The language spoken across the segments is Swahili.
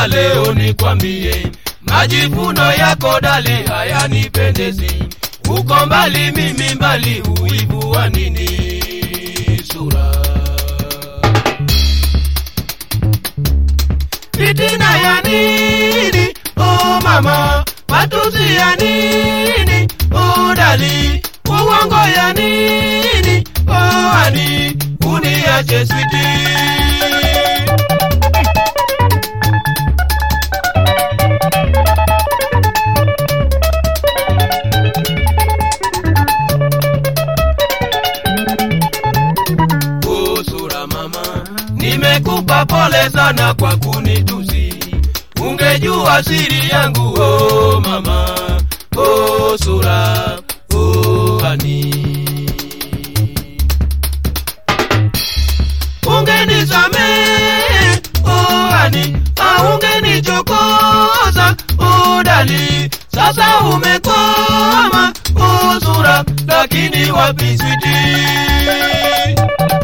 sasa leo nikwambie, majivuno yako dali hayanipendezi. Uko mbali, mimi mbali, uivu wa nini sura? Fitina ya nini? Oh mama, matusi ya nini? Oh dali, uongo ya nini? Oh ani, uniache sweetie. Oh, sura mama, nimekupa pole sana kwa kunitusi. Ungejua siri yangu oh mama, oh sura, oh hani. Ungenisamehe oh hani, au ungenichokoza oh dali. Sasa umekoma oh sura, lakini wapi sweetie?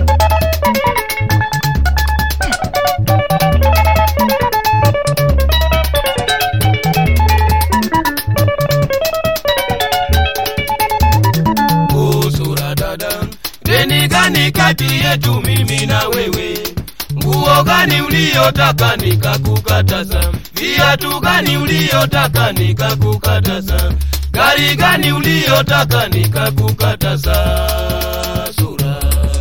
usura dada, deni gani kati yetu mimi na wewe? Nguo gani uliyotaka nikakukataza? Viatu gani uliyotaka nikakukataza? Gari gani uliyotaka nikakukataza? Sura,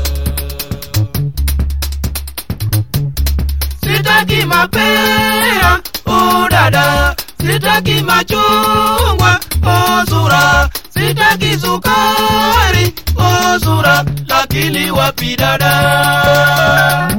sitaki mapera oh dada, sitaki machungwa oh sura, sitaki sukari oh sura, lakini wapi dada?